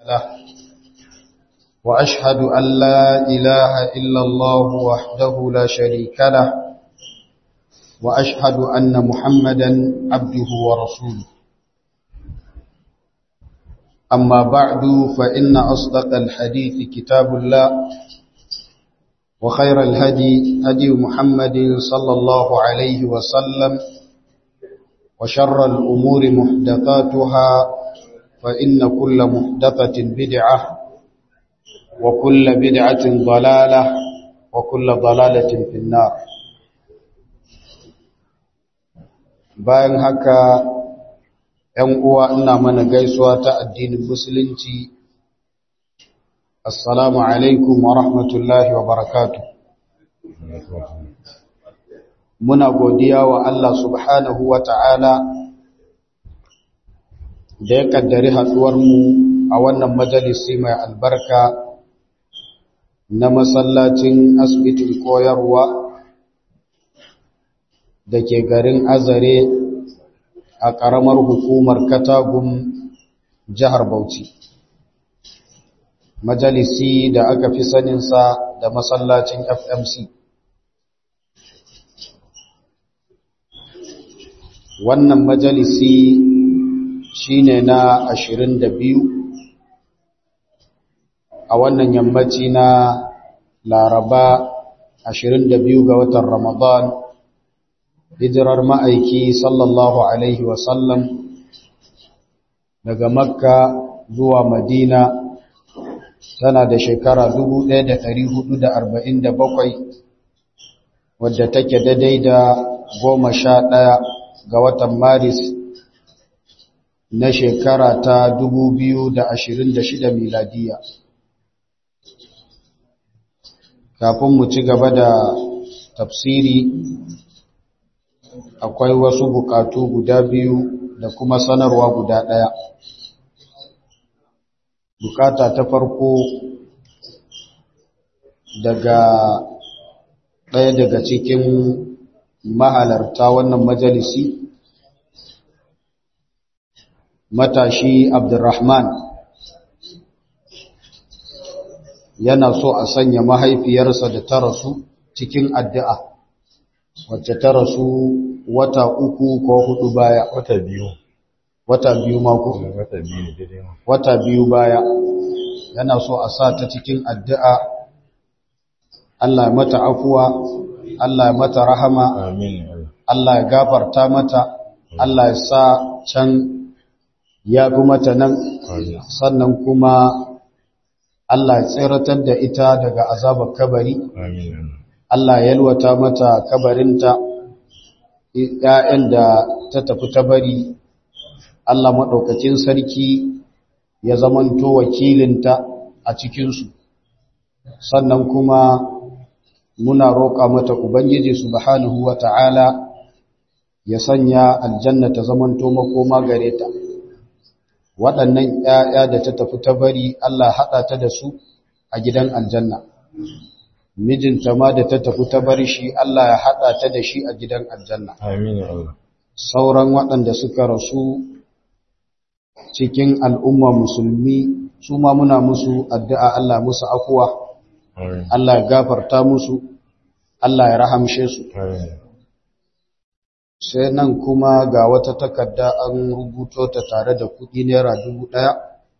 له وأشهد أن لا إله إلا الله وحده لا شريك له وأشهد أن محمدا عبده ورسوله أما بعد فإن أصدق الحديث كتاب الله وخير الهدي هدي محمد صلى الله عليه وسلم وشر الأمور محدثاتها فإن كل محدثة بدعة وكل بدعة ضلالة وكل ضلالة في النار bayan haka ‘yan uwa ina mana gaisuwa ta addinin musulunci assalamu alaikum wa rahmatullahi wa barakatu muna godiya wa Allah subhanahu wa ta'ala da ya kaddari haɗuwarmu a wannan majalisi mai albarka na masallacin asibitin koyarwa da ke garin azare a ƙaramar hukumar katagun jihar bauchi majalisi da aka fi saninsa da masallacin fmc wannan majalisi shine na ashirin da biyu a wannan yammaci na laraba ashirin da biyu ga watan ramadan hijirar ma'aiki sallallahu alaihi wasallam daga makka zuwa madina tana da shekara 1447 wadda take daidai da goma sha ɗaya ga watan maris na shekara ta 2026 miladiya kafin mu ci gaba da tafsiri akwai wasu bukatu guda biyu da kuma sanarwa guda ɗaya bukata ta farko daga ɗaya daga cikin mahalarta wannan majalisi matashi abdurrahman yana so a sanya mahaifiyarsa da ta rasu cikin addu'a wacce ta rasu wata uku ko hudu baya wata biyu wata biyu mako wata biyu ne daidai ma wata biyu baya yana so a sa ta cikin addu'a Allah ya mata afuwa Allah ya mata rahama amin Allah Allah ya gafarta mata Allah ya sa can ya fi mata nan amin sannan kuma Allah ya tsiratar da ita daga azabar kabari amin Allah ya yalwata mata kabarinta ‘ya'yan da ta tafi ta bari Allah maɗaukacin sarki ya zamanto wakilinta a cikinsu sannan kuma muna roƙa mata Ubangiji subhanahu wa ta'ala ya sanya aljanna ta zamanto makoma gare ta waɗannan ‘ya'ya da ta tafi ta bari Allah haɗa ta da su a gidan aljanna mijinta ma da ta tafi ta bar shi Allah ya haɗa ta da shi a gidan aljanna amin Allah sauran waɗanda suka rasu cikin al'umma musulmi su ma muna musu addu'a Allah musu afuwa amin Allah ya gafarta musu Allah ya rahamshe su amin sai nan kuma ga wata takarda an rubuto ta tare da kuɗi naira dubu ɗaya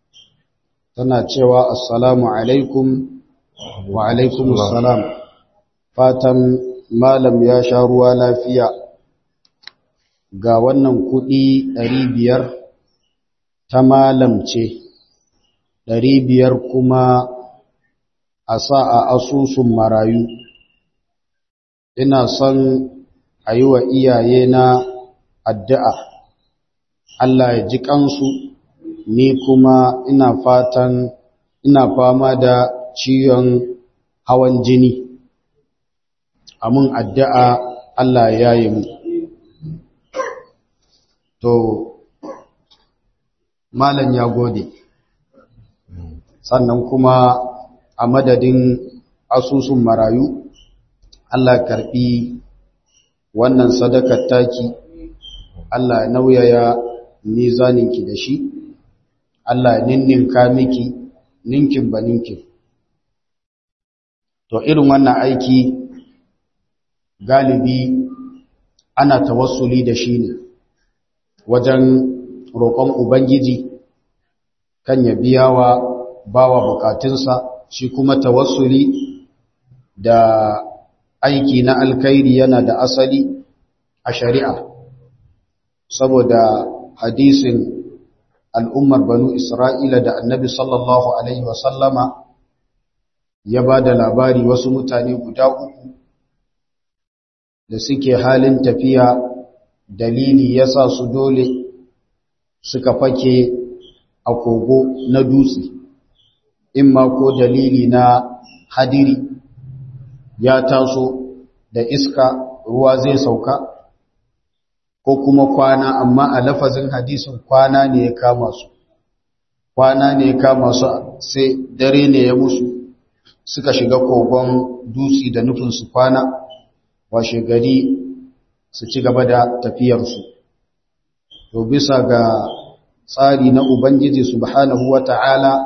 tana cewa assalamu alaikum wa alaikum salam fatan malam ya sha ruwa lafiya ga wannan kuɗi ɗari biyar ta malam ce ɗari biyar kuma a sa a asusun marayu ina son a yi wa iyaye na addu'a Allah ya ji kansu ni kuma ina fatan ina fama da ciwon hawan jini amin addu'a Allah ya yi mu to malam ya gode sannan kuma a madadin asusun marayu Allah karbi wannan sadakar taki Allah ya nauyaya mizaninki da shi Allah ninninka miki ninkin ba ninkin to irin wannan aiki galibi ana tawassuli da shi ne wajen roƙon ubangiji kan ya biya wa bawa bukatunsa shi kuma tawassuli da aiki na alkhairi yana da asali a shari'a saboda hadisin al'ummar banu isra'ila da annabi sallallahu alaihi wasallama ya ba da labari wasu mutane guda uku da suke halin tafiya dalili ya sa su dole suka fake a kogo na dutse in ma ko dalili na hadiri ya taso da iska ruwa zai sauka ko kuma kwana amma a lafazin hadisin kwana ne ya kama su kwana ne ya kama su sai dare ne ya musu suka shiga kogon dutse da nufin su kwana washe gari su ci gaba da tafiyarsu to bisa ga tsari na ubangiji subhanahu wata'ala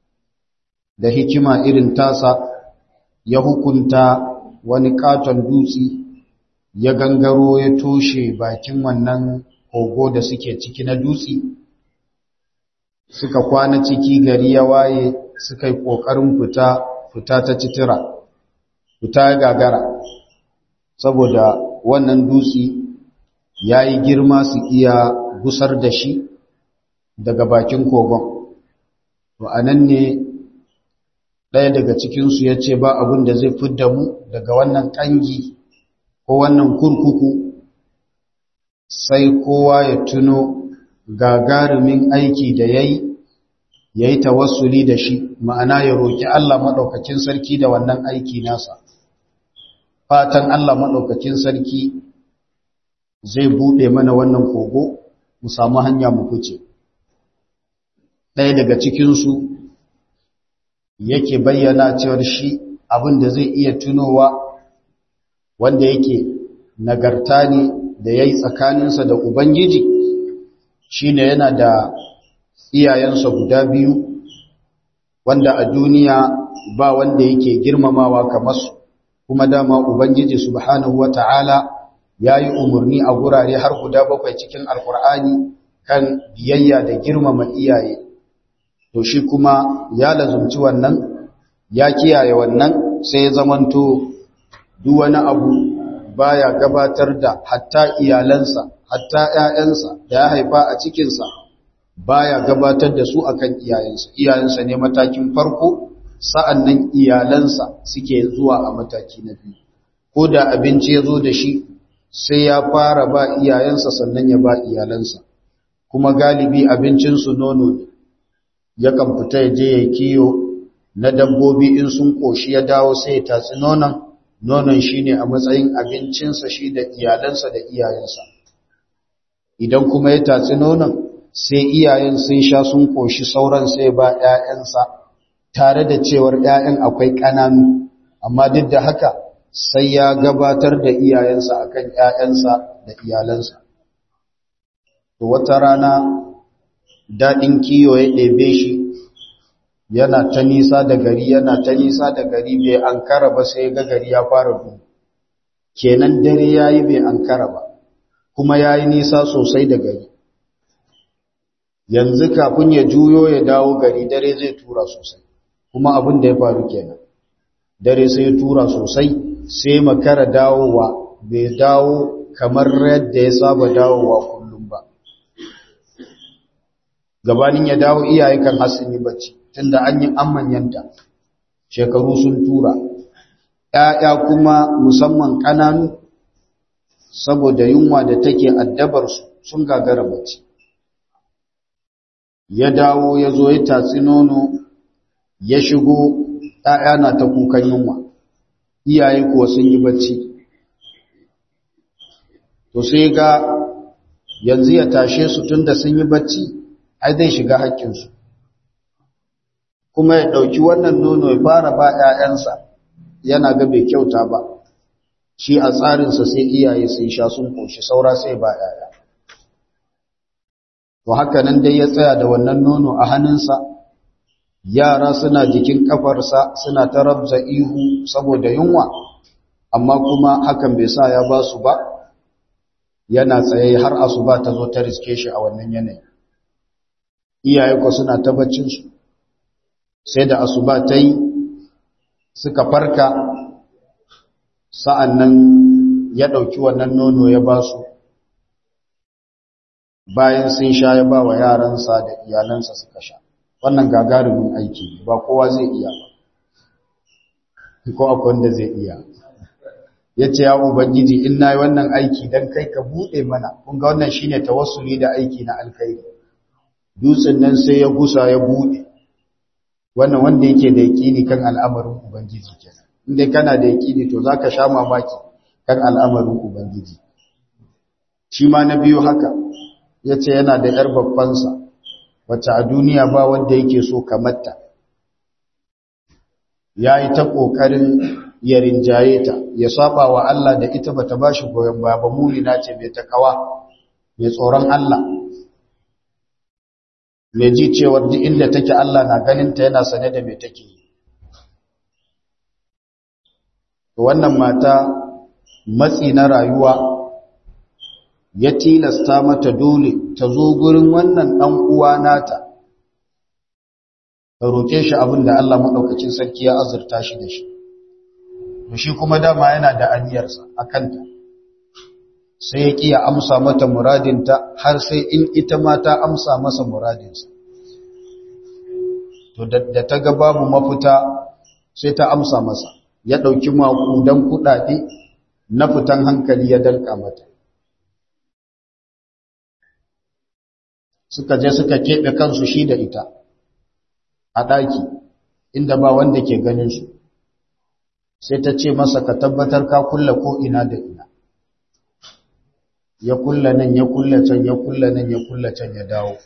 da hikima irin tasa ya hukunta wani katon dutse ya gangaro ya toshe bakin wannan kogo da suke ciki na dutse suka kwana ciki gari ya waye suka yi ƙoƙarin fita fita ta citira fita gagara saboda wannan dutse ya yi girma su iya gusar da shi daga bakin kogon to a nan ne ɗaya daga cikinsu ya ce ba abin da zai fidda mu daga wannan ƙangi ko wannan kurkuku sai kowa ya tuno gagarumin aiki da ya yi ya yi tawassuli da shi ma'ana ya roƙi Allah maɗaukacin sarki da wannan aiki nasa fatan Allah maɗaukacin sarki zai buɗe mana wannan kogo mu samu hanya mu fice ɗaya daga cikinsu yake bayyana cewar shi abin da zai iya tunowa wanda yake nagarta ne da ya yi tsakaninsa da Ubangiji shi ne yana da iyayensa guda biyu wanda a duniya ba wanda yake girmamawa kamar su kuma dama Ubangiji subhanahu wa ta'ala ya yi umarni a gurare har guda bakwai cikin alkur'ani kan biyayya da girmama iyaye to shi kuma ya lazumci wannan ya kiyaye wannan sai ya zamanto duk wani abu baya gabatar da hatta iyalansa hatta ƴaƴansa da ya haifa a cikinsa baya gabatar da su akan iyayensa iyayensa ne matakin farko sa'annan iyalansa suke zuwa a mataki na biyu ko da abinci ya zo da shi sai ya fara ba iyayensa sannan ya ba iyalansa kuma galibi abincinsu nono ne yakan fita ya je ya kiyo na dabbobi in sun koshi ya dawo sai ya tatsi nonon nonon shine a matsayin abincinsa shi da iyalansa da iyayensa idan kuma ya tatsi nonon sai iyayen sun sha sun koshi sauran sai ba ƴaƴansa tare da cewar ƴaƴan akwai ƙananu amma duk da haka sai ya gabatar da iyayensa akan ƴaƴansa da iyalansa to wata rana daɗin kiyo ya ɗebe shi yana ta nisa da gari yana ta nisa da gari bai ankara ba sai ga gari ya fara duhu kenan dare yayi bai ankara ba kuma yayi nisa sosai da gari yanzu kafin ya juyo ya dawo gari dare zai tura sosai kuma abin da ya faru kenan dare sai ya tura sosai sai makara dawowa bai dawo kamar yadda ya saba dawowa kullum ba gabanin ya dawo iyaye kan hasini bacci tunda an yi an manyanta shekaru sun tura ‘ya'ya kuma musamman ƙananu saboda yunwa da take addabarsu sun gagara bacci ya dawo ya zo ya tatsi nono ya shigo ‘ya'ya na ta kukan yunwa iyaye kuwa sun yi bacci to sai ga yanzu ya tashe su tunda sun yi bacci ai zai shiga haƙƙinsu kuma ya ɗauki wannan nono ya fara ba ‘ya'yansa yana ga bai kyauta ba shi a tsarinsa sai iyaye sai sha sun ƙoshi saura sai ba ‘ya'ya to haka nan dai ya tsaya da wannan nono a hannunsa yara suna jikin kafarsa suna ta rabza ihu saboda yunwa amma kuma hakan bai sa ya ba su ba yana tsaye har asuba ta zo ta riske shi a wannan yanayi iyaye ko suna ta baccinsu sai da asuba ta yi suka farka sa'an nan ya ɗauki wannan nono ya ba su bayan sun sha ya ba wa yaransa da iyalansa suka sha wannan gagarumin aiki ba kowa zai iya ba ko akwai wanda zai iya ya ce ya ubangiji in na yi wannan aiki don kai ka buɗe mana kun ga wannan shine tawassuli da aiki na alkhairi dutsen nan sai ya gusa ya buɗe wannan wanda yake da yaƙini kan al'amarin ubangiji kenan inda kana da yaƙini to zaka sha mamaki kan al'amarin ubangiji shi ma na biyu haka yace yana da yar babbansa wacce a duniya ba wanda yake so kamarta yayi ta kokarin ya rinjaye ta ya saba wa Allah da ita bata bashi goyon baya ba mulina ce mai takawa mai tsoron Allah mai ji cewar duk inda take Allah na ganinta yana sane da mai take yi. Wannan mata matsi na rayuwa ya tilasta mata dole ta zo gurin wannan ɗan uwa nata, ta roƙe shi abin da Allah maɗaukacin sarki ya azurta shi da shi. Shi kuma dama yana da aniyarsa a kanta. sai ya ƙiya amsa mata muradinta har sai in ita ma ta amsa masa muradinsa. To da ta ga babu mafita sai ta amsa masa, ya ɗauki maƙudan kuɗaɗe na fitan hankali ya dalka mata. Suka je suka keɓe kansu shi da ita a ɗaki inda ba wanda ke ganinsu. Sai ta ce masa ka tabbatar ka kulla ko ina da ina. ya kulla nan ya kulla can ya kulla nan ya kulla can ya dawo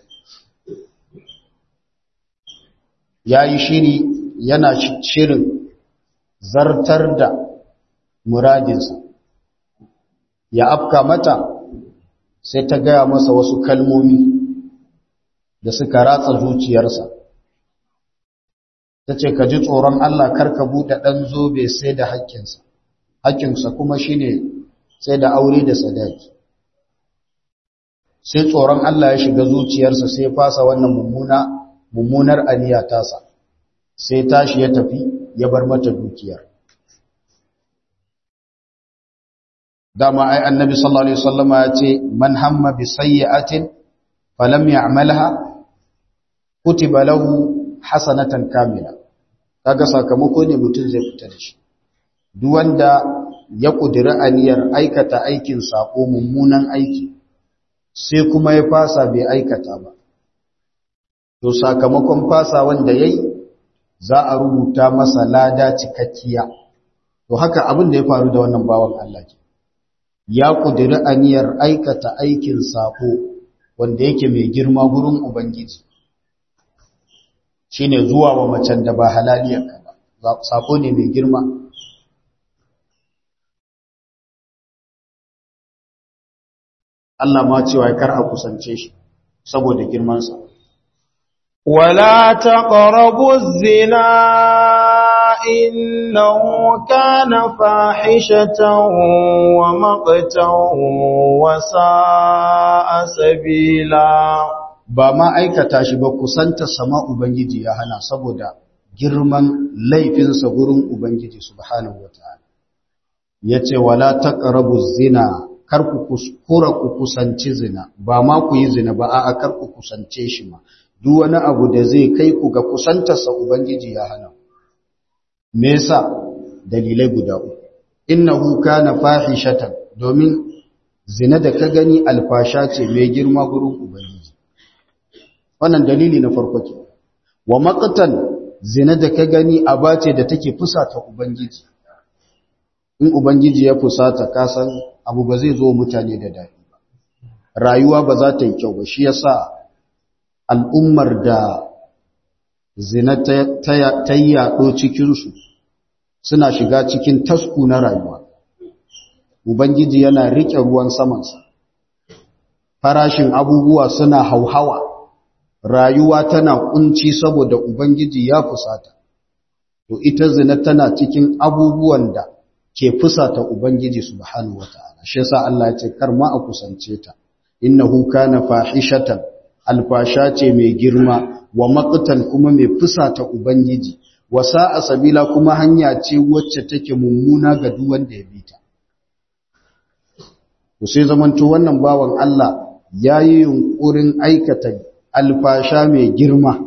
ya yi shiri yana shirin zartar da muradinsa ya afka mata sai ta gaya masa wasu kalmomi da suka ratsa zuciyarsa ta ce ka ji tsoron Allah karka buɗe ɗan zobe sai da haƙƙinsa haƙƙinsa kuma shine sai da aure da sadaki sai tsoron Allah ya shiga zuciyarsa sai fasa wannan mummuna mummunar aniya tasa sai tashi ya tafi ya bar mata dukiyar dama ai annabi sallallahu alaihi wasallama ya ce man hamma bi sayyi'atin falam ya'malha kutiba lahu hasanatan kamila kaga sakamako ne mutum zai fita da shi duk wanda ya kudiri aniyar aikata aikin sako mummunan aiki sai kuma ya fasa bai aikata ba to sakamakon fasa wanda yayi za a rubuta masa lada cikakkiya to haka abin da ya faru da wannan bawan Allah ke ya kudiri aniyar aikata aikin sako wanda yake mai girma gurin ubangiji shine zuwa wa macen da ba halaliyarka ba sako ne mai girma Allah ma cewa kar a kusance shi saboda girmansa. Wala taqrabu zina innahu kana fahishatan wa maqtan wa sa'a sabila ba ma aikata shi ba kusanta sama ubangiji ya hana saboda girman laifinsa gurin ubangiji subhanahu wataala yace wala taqrabu zina kar ku kuskura ku kusanci zina ba ma ku yi zina ba a'a kar ku kusance shi ma duk wani abu da zai kai ku ga kusantarsa ubangiji ya hana me yasa dalilai guda uku innahu kana fahishatan domin zina da ka gani alfasha ce mai girma gurin ubangiji wannan dalili na farko ke wa maqtan zina da ka gani aba ce da take fusata ubangiji in ubangiji ya fusata ka san abu ba zai zo mutane da daɗi ba rayuwa ba za ta yi kyau ba shi yasa al'ummar da zina ta yi yaɗo cikinsu suna shiga cikin tasku na rayuwa ubangiji yana riƙe ruwan samansa farashin abubuwa suna hauhawa rayuwa tana kunci saboda ubangiji ya fusata to ita zina tana cikin abubuwan da ke fusata ubangiji subhanahu wataala shi yasa Allah ya ce kar ma a kusance ta innahu kana fahishatan alfasha ce mai girma wa maqtan kuma mai fusata ubangiji wa sa'a sabila kuma hanya ce wacce take mummuna ga duk wanda ya bita to sai zamanto wannan bawan Allah yayi yunkurin aikata alfasha mai girma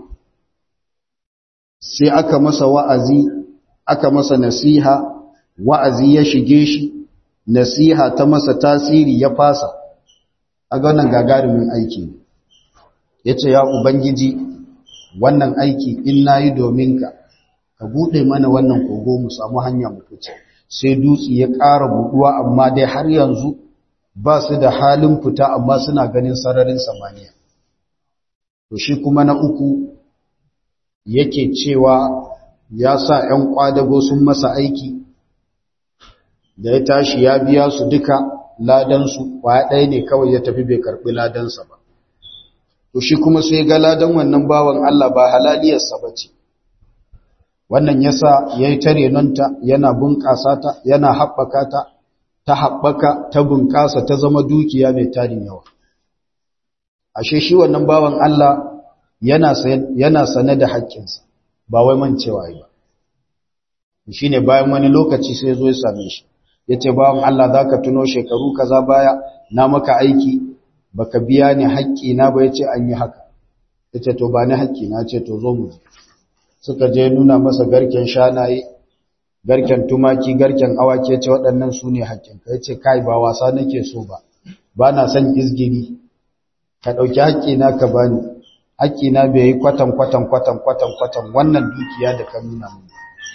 sai aka masa wa'azi aka masa nasiha wa'azi ya shige shi nasiha ta masa tasiri ya fasa a ga wannan gagarumin aiki ne ya ce ya ubangiji wannan aiki in na yi domin ka ka buɗe mana wannan kogo mu samu hanya mu fice sai dutse ya ƙara buɗuwa amma dai har yanzu ba su da halin fita amma suna ganin sararin samaniya to shi kuma na uku yake cewa ya sa ‘yan ƙwadago sun masa aiki da ya tashi ya biya su duka ladansu kwaya ɗaya ne kawai ya tafi bai karɓi ladansa ba to shi kuma sai ga ladan wannan bawan Allah ba halaliyarsa ba ce wannan yasa ya yi tare nonta yana bunƙasa ta yana haɓaka ta ta haɓaka ta bunƙasa ta zama dukiya mai tarin yawa ashe shi wannan bawan Allah yana yana sane da haƙƙinsa ba wai mancewa yi ba shine bayan wani lokaci sai zo ya same shi ya ce bawan Allah za ka tuno shekaru kaza baya na maka aiki baka biya ni haƙƙina ba ya ce an yi haka ya ce to ba ni haƙƙina ce to zo mu suka je nuna masa garken shanaye garken tumaki garken awaki ya ce waɗannan su ne haƙƙinka ya ce kai ba wasa nake so ba ba na son izgiri ka ɗauki haƙƙina ka bani haƙƙina bai yi kwatan kwatan kwatan kwatan kwatan wannan dukiya da ka nuna mu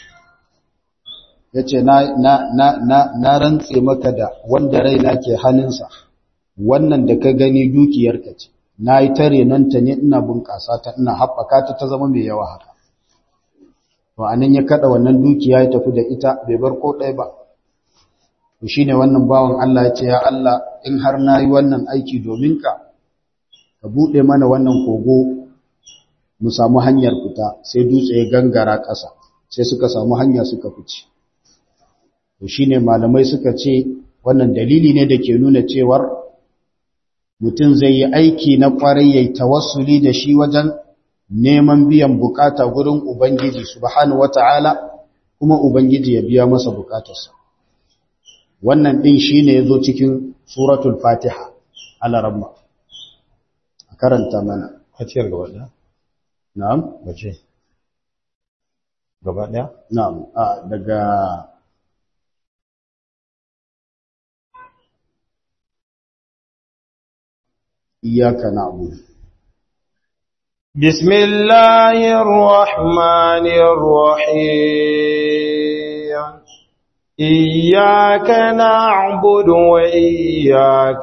ya ce na rantse maka da wanda raina ke hannunsa wannan da ka gani dukiyarka ce na yi tare nan ta ne ina bunƙasa ta ina haɓaka ta ta zama mai yawa haka to a nan ya kaɗa wannan dukiya ya tafi da ita bai bar ko ɗaya ba to shi ne wannan bawan Allah ya ce ya Allah in har na yi wannan aiki domin ka ka buɗe mana wannan kogo mu samu hanyar fita sai dutse ya gangara ƙasa sai suka samu hanya suka fice to shine malamai suka ce wannan dalili ne da ke nuna cewar mutum zai yi aiki na kwarai yayi tawassuli da shi wajen neman biyan bukata gurin ubangiji subhanahu wataala kuma ubangiji ya biya masa bukatarsa wannan din shine yazo cikin suratul fatiha al-rabba karanta mana Fatiyar gaba ɗaya? na'am Bace. Gaba ɗaya? na'am a daga إياك نعبد بسم الله الرحمن الرحيم إياك نعبد وإياك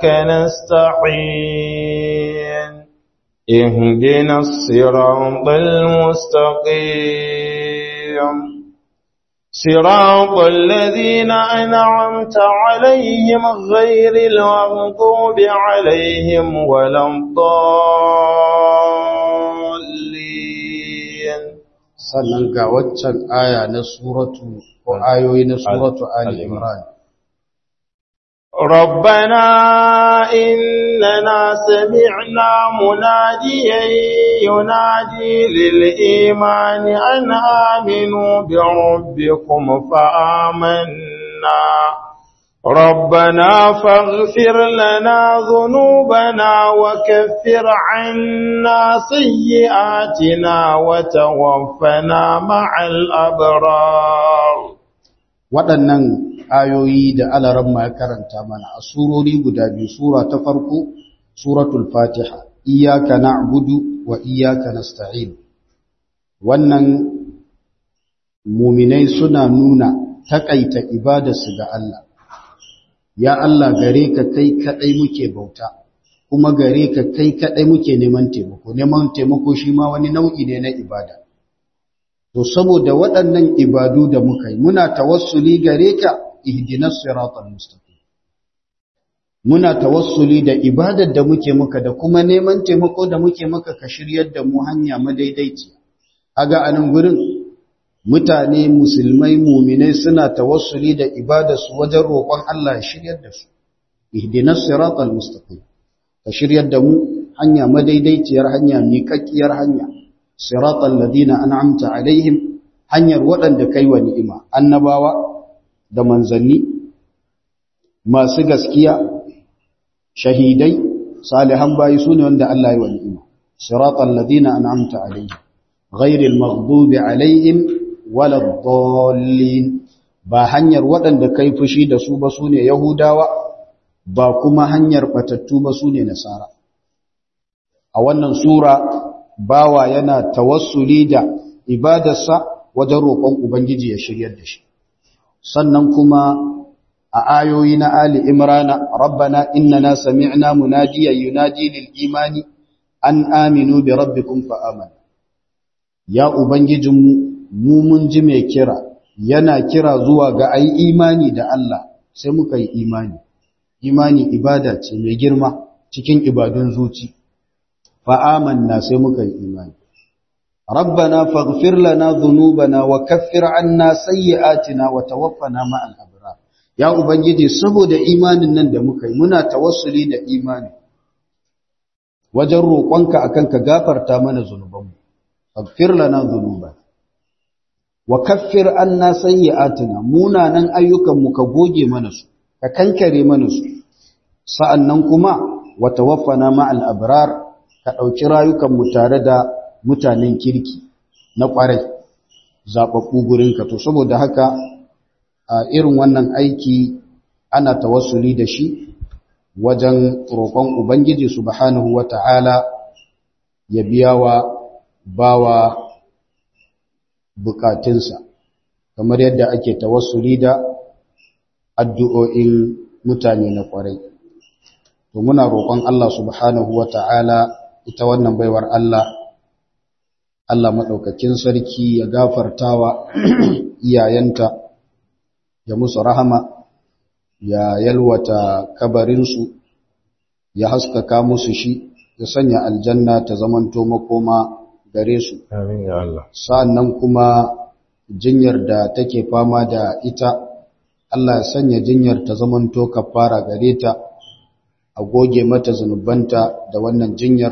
نستعين اهدنا الصراط المستقيم صراط الذين أنعمت عليهم غير المغضوب عليهم ولا الضالين sannan ga waccan aya na suratu ko ayoyi na suratu Ali Imran ربنا إننا سمعنا مناديا ينادي للإيمان أن آمنوا بربكم فآمنا ربنا فاغفر لنا ذنوبنا وكفر عنا سيئاتنا وتوفنا مع الأبرار waɗannan ayoyi da alaramma ya karanta mana a surori guda biyu sura ta farko suratul fatiha iyyaka na'budu wa iyyaka nasta'in wannan muminai suna nuna takaita ibadarsu ga Allah ya Allah gare ka kai kadai muke bauta kuma gare ka kai kadai muke neman taimako neman taimako shi ma wani nau'i ne na ibada to saboda waɗannan ibadu da muka yi muna tawassuli gare ka ihdinas siratal mustaqim muna tawassuli da ibadar da muke maka da kuma neman taimako da muke maka ka shiryar da mu hanya madaidaici aga anan gurin mutane musulmai muminai suna tawassuli da ibadarsu wajen roƙon Allah ya shiryar da su ihdinas siratal mustaqim ka shiryar da mu hanya madaidaiciyar hanya miƙaƙƙiyar hanya siratal ladina an'amta alaihim hanyar waɗanda kai wa ni'ima annabawa da manzanni masu gaskiya shahidai salihan bayi sune wanda Allah ya wa ni'ima siratal ladina an'amta alaihim ghairil maghdubi alaihim waladdallin ba hanyar waɗanda kai fushi da su ba sune yahudawa ba kuma hanyar batattu ba sune nasara a wannan sura bawa yana tawassuli da ibadarsa wajen roƙon ubangiji ya shiryar da shi sannan kuma a ayoyi na ali imrana rabbana innana sami'na munadiyan yunadi lil imani an aminu bi rabbikum fa amana ya ubangijinmu mu mun ji mai kira yana kira zuwa ga ai imani da Allah sai muka yi imani imani ibada ce mai girma cikin ibadun zuci fa amanna sai muka yi imani rabbana faghfir lana dhunubana wa kaffir anna sayyi'atina wa tawaffana ma'al abrar ya ubangiji saboda imanin nan da muka yi muna tawassuli da imani wajen roƙonka akan ka gafarta mana zunubanmu faghfir lana dhunubana wa kaffir anna sayyi'atina munanan ayyukan mu ka goge mana su ka kankare mana su sa'annan kuma wa tawaffana ma'al abrar ka dauki rayukan mu tare da mutanen kirki na kwarai zababbu gurin ka to saboda haka a irin wannan aiki ana tawassuli da shi wajen roƙon ubangiji subhanahu wata'ala ya biya wa bawa bukatunsa kamar yadda ake tawassuli da addu'o'in mutane na kwarai to muna roƙon Allah subhanahu wata'ala ita wannan baiwar Allah Allah madaukakin sarki ya gafartawa iyayenta ya musu rahama ya yalwata kabarinsu ya haskaka musu shi ya sanya aljanna ta zamanto makoma gare su. Amin ya Allah. Sa'annan kuma jinyar da take fama da ita, Allah ya sanya jinyar ta zamanto kafara gare ta, a goge mata zunubanta da wannan jinyar.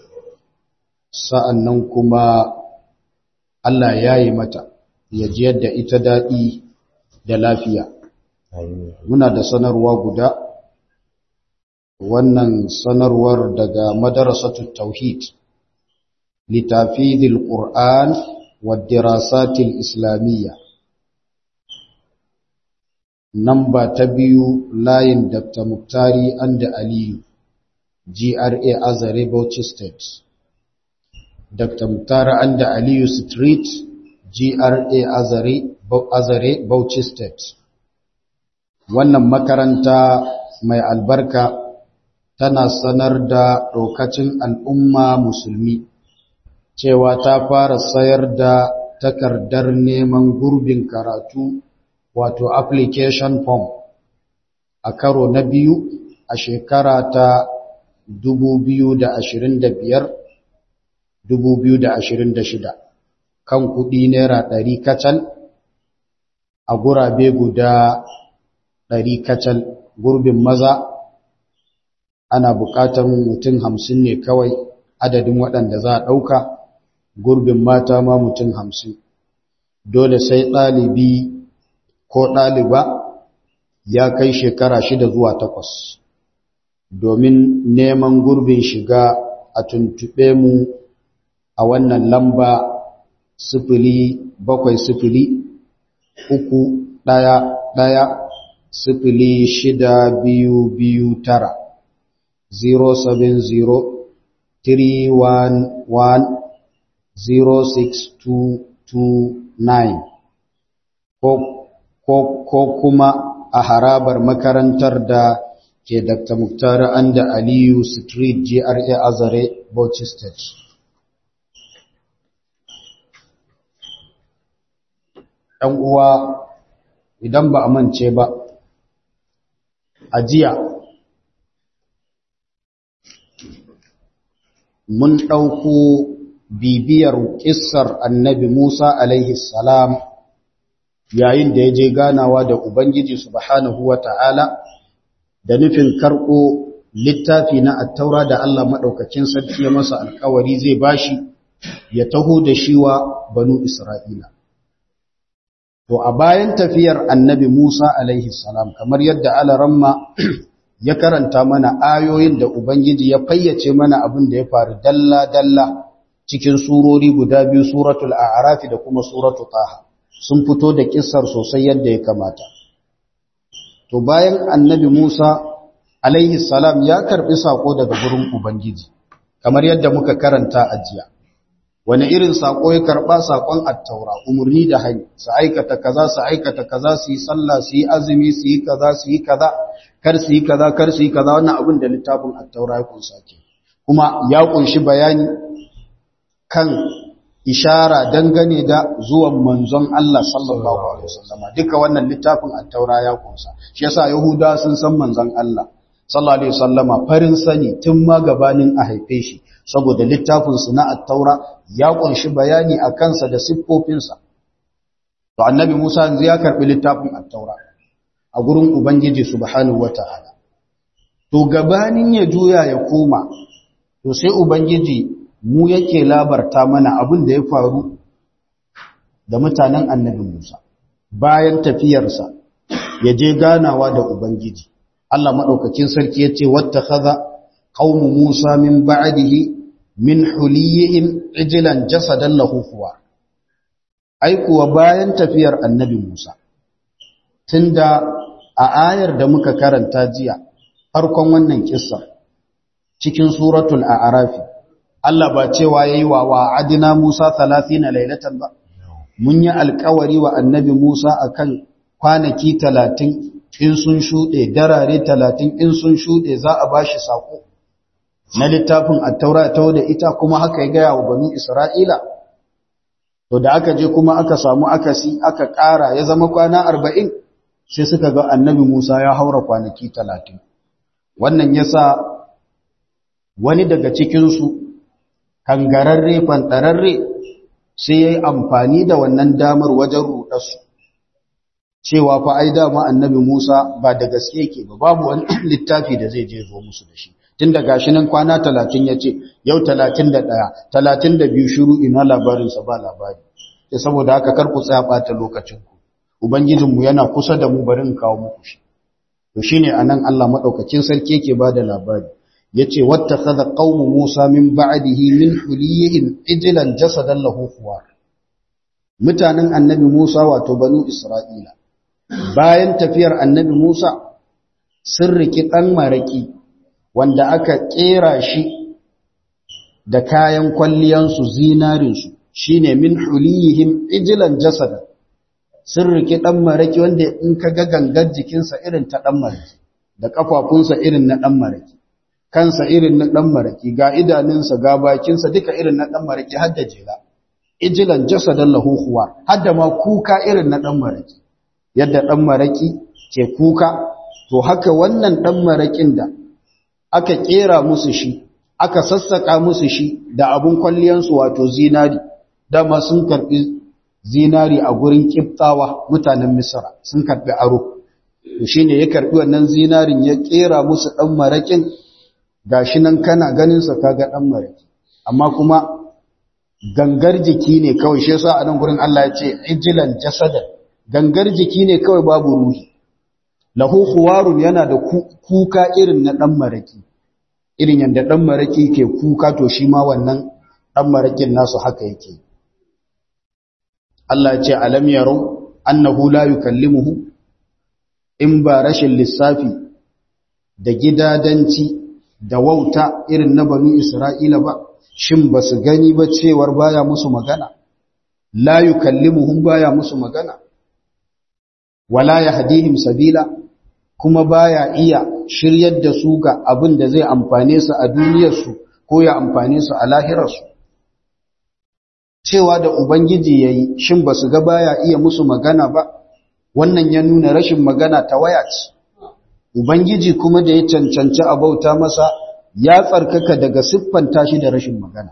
Sa'annan kuma Allah ya yi mata, ya ji yadda ita daɗi da lafiya. Muna da sanarwa guda, wannan sanarwar daga madarasatu tauhid. لتافيذ القرآن والدراسات الإسلامية نمبر تبيو لاين دكتور مكتاري عند علي جي ار اي ازري بوتش ستيت دكتور مكتار عند علي ستريت جي ار اي ازري ازري بوتش ستيت wannan makaranta mai albarka tana sanar da ɗaukacin al'umma musulmi cewa ta fara sayar da takardar neman gurbin karatu wato application form a karo na biyu a shekara ta 2025-2026 kan kudi naira ɗari kacal a gurabe guda ɗari kacal gurbin maza ana buƙatar mutum hamsin ne kawai adadin waɗanda za a ɗauka gurbin mata ma mutum hamsin dole sai ɗalibi ko ɗaliba ya kai shekara shida zuwa takwas domin neman gurbin shiga a tuntuɓe mu a wannan lamba sifili bakwai sifili uku ɗaya ɗaya sifili shida biyu biyu tara 070 311 06229 ko kuma a harabar makarantar da ke Dr. Muktar Anda Aliyu Street GRA Azare Bauchi State. ‘Yan uwa idan ba a mance ba, a jiya mun ɗauko bibiyar ƙissar annabi Musa alaihi salam yayin da ya je ganawa da Ubangiji subhanahu wa ta'ala da nufin karɓo littafi na attaura da Allah maɗaukacin sarki ya masa alkawari zai bashi ya taho da shi wa banu Isra'ila. To, a bayan tafiyar annabi Musa alaihi salam, kamar yadda Alaramma ya karanta mana ayoyin da Ubangiji ya fayyace mana abin da ya faru dalla-dalla cikin surori guda biyu suratul a'rafi da kuma suratul taha sun fito da kissar sosai yadda ya kamata. To, bayan annabi Musa alaihi salam ya karɓi saƙo daga gurin Ubangiji, kamar yadda muka karanta a jiya. wani irin sako ya karba sakon attaura umurni da hani su aikata kaza su aikata kaza su yi sallah su yi azumi su yi kaza su yi kaza kar su yi kaza kar su yi kaza wannan abin da littafin attaura ya kunsa ke kuma ya kunshi bayani kan ishara dangane da zuwan manzon Allah sallallahu alaihi wasallam duka wannan littafin attaura ya kunsa shi yasa yahuda sun san manzon Allah sallallahu alaihi wasallama farin sani tun ma gabanin a haife shi saboda littafinsu na attaura ya kunshi bayani a kansa da siffofinsa. To, annabi Musa yanzu ya karɓi littafin attaura a gurin Ubangiji subhanahu wa ta'ala. To, gabanin ya juya ya koma, to sai Ubangiji mu yake labarta mana abin da ya faru da mutanen annabi Musa. Bayan tafiyarsa, ya je ganawa da Ubangiji. Allah maɗaukakin sarki ya ce, Wata kaza, قوم موسى من بعده من حليهم عجلا جسدا له خوار ai kuwa bayan tafiyar annabi Musa tunda a ayar da muka karanta jiya farkon wannan kissa cikin suratul a'raf Allah ba cewa yayi wa wa'adina Musa 30 lailatan ba mun yi alƙawari wa annabi Musa akan kwanaki 30 in sun shude darare 30 in sun shude za a bashi sako na littafin attaura ta da ita kuma haka ya gaya wa banu isra'ila to da aka je kuma aka samu akasi aka ƙara ya zama kwana arba'in sai suka ga annabi musa ya haura kwanaki talatin wannan ya sa wani daga cikinsu kangararre fantararre sai ya yi amfani da wannan damar wajen ruɗarsu cewa fa ai dama annabi musa ba da gaske ke ba babu wani littafi da zai je zo musu da shi tun da gashi nan kwana talatin ya ce yau talatin da ɗaya talatin da biyu shiru ina labarinsa ba labari ya saboda haka kar ku tsaya ɓata lokacinku ubangijinmu yana kusa da mu bari in kawo muku shi to shine anan Allah madaukakin sarki yake bada labari yace wattakhadha qaumu Musa min ba'dihi min huliyihim ijlan jasadan lahu khuwar mutanen annabi Musa wato banu Isra'ila bayan tafiyar annabi Musa sun riki dan maraki wanda aka kera shi da kayan kwalliyansu zinarinsu shine min huliyihim ijlan jasadan sun rike ɗan maraki wanda in ka ga gangar jikinsa irin ta ɗan maraki da ƙafafunsa irin na ɗan maraki kansa irin na ɗan maraki ga idanunsa ga bakinsa duka irin na ɗan maraki har da jela ijilan jasadan lahuhuwa har da ma kuka irin na ɗan maraki yadda ɗan maraki ke kuka to haka wannan ɗan marakin da aka ƙera musu shi aka sassaƙa musu shi da abun kwalliyansu wato zinari dama sun karɓi zinari a gurin kiftawa mutanen misra sun karbi aro to shine ya karbi wannan zinarin ya kera musu dan marakin gashi nan kana ganin sa kaga dan maraki amma kuma gangar jiki ne kawai shi yasa a nan gurin Allah ya ce ijlan jasadan gangar jiki ne kawai babu ruhi lahu khuwarun yana da kuka irin na dan maraki irin yanda dan maraki ke kuka to shi ma wannan dan marakin nasu haka yake Allah ce alam yaro annahu la yukallimuhu in ba rashin lissafi da gidadanci da wauta irin na banu Isra'ila ba shin ba su gani ba cewar baya musu magana la yukallimuhum baya musu magana wala yahdihim sabila kuma baya iya shiryar da su ga abin da zai amfane su a duniyarsu ko ya amfane su a lahirarsu cewa da Ubangiji ya yi shin ba su ga baya iya musu magana ba, wannan ya nuna rashin magana ta waya ce. Ubangiji kuma da ya cancanci a bauta masa ya tsarkaka daga siffanta shi da rashin magana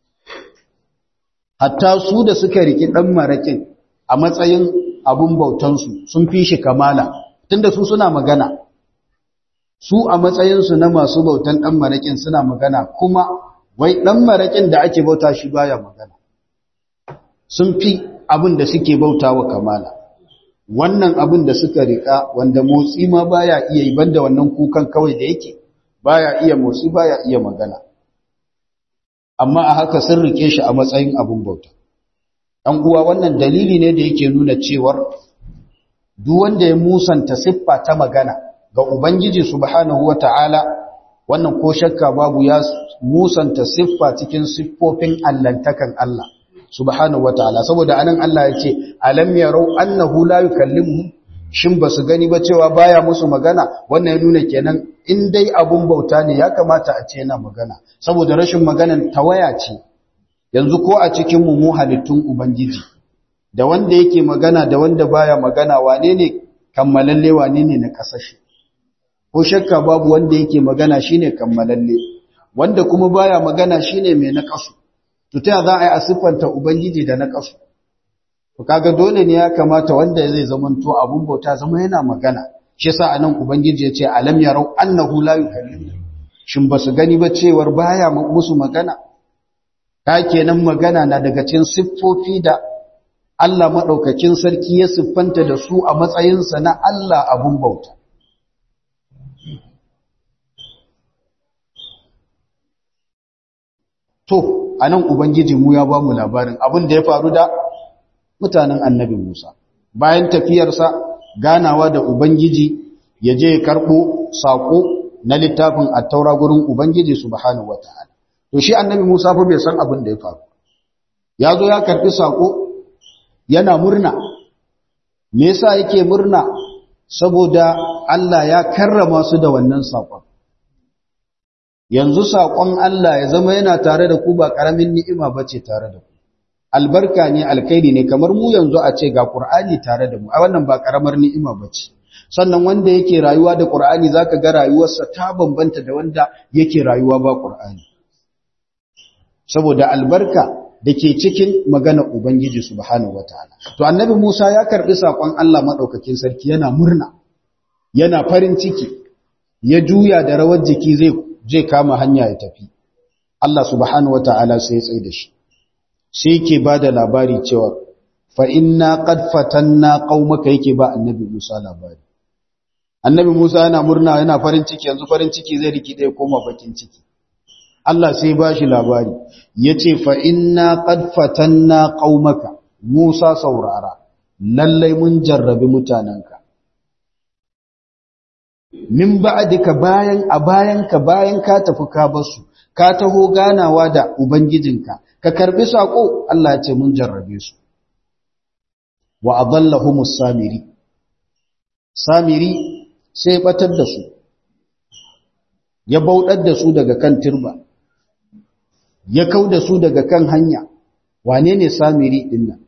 hatta su da suka riki dan marakin a matsayin abun bautansu sun fi shi kamala tunda su suna magana su a matsayinsu na masu bautan dan marakin suna magana kuma wai dan marakin da ake bauta shi baya magana sun fi abin da suke bautawa kamala wannan abin da suka rika wanda motsi ma baya iya yi banda wannan kukan kawai da yake baya iya motsi baya iya magana amma a haka sun rike shi a matsayin abin bauta ɗan uwa wannan dalili ne da yake nuna cewar duk wanda ya musanta siffa ta magana ga ubangiji subhanahu wata'ala wannan ko shakka babu ya musanta siffa cikin siffofin allantakan Allah subhanahu wataala saboda anan Allah ya ce alam yarau annahu la yukallimuhum shin basu gani ba cewa baya musu magana wannan ya nuna kenan in dai abun bauta ne ya kamata a ce yana magana saboda rashin maganan tawaya ce yanzu ko a cikin mu mu halittun ubangiji da wanda yake magana da wanda baya magana wane ne kammalalle wane ne na kasashe ko shakka babu wanda yake magana shine kammalalle wanda kuma baya magana shine mai na kasu to ta za a yi a siffanta ubangiji da na kasu to kaga dole ne ya kamata wanda zai zamanto abun bauta zama yana magana shi yasa anan ubangiji ya ce alam yarau annahu la yukallimu shin basu gani ba cewar baya musu magana ta kenan magana na daga cikin siffofi da Allah madaukakin sarki ya siffanta da su a matsayinsa na Allah abun bauta To, a nan Ubangiji mu ya ba mu labarin abin da ya faru da mutanen annabi Musa. Bayan tafiyarsa ganawa da Ubangiji ya je karɓo saƙo na littafin attaura gurin Ubangiji subhanahu wa ta'ala. To, shi annabi Musa fa bai san abin da ya faru. Ya zo ya karɓi saƙo yana murna. Me yasa yake murna? Saboda Allah ya karrama su da wannan saƙon. yanzu saƙon Allah ya zama yana tare da ku ba ƙaramin ni'ima ba ce tare da ku albarka ne alkairi ne kamar mu yanzu a ce ga ƙur'ani tare da mu a wannan ba ƙaramar ni'ima ba ce sannan wanda yake rayuwa da ƙur'ani za ka ga rayuwarsa ta bambanta da wanda yake rayuwa ba ƙur'ani saboda albarka da ke cikin magana ubangiji subhanahu wataala to annabi Musa ya karɓi saƙon Allah maɗaukakin sarki yana murna yana farin ciki ya juya da rawar jiki zai zai kama hanya ya tafi Allah subhanahu wata'ala sai ya tsaye da shi sai yake ba da labari cewa fa inna qad fatanna qaumaka yake ba annabi Musa labari annabi Musa yana murna yana farin ciki yanzu farin ciki zai riki dai koma bakin ciki Allah sai ba shi labari yace fa inna qad fatanna qaumaka Musa saurara lallai mun jarrabi mutananka min ba'dika bayan a bayanka bayan ka tafi ka basu ka taho ganawa da ubangijinka ka karbi sako Allah ya ce mun jarrabe su wa adallahumus samiri samiri sai batar da su ya bauɗar da su daga kan turba ya kau da su daga kan hanya wane ne samiri dinnan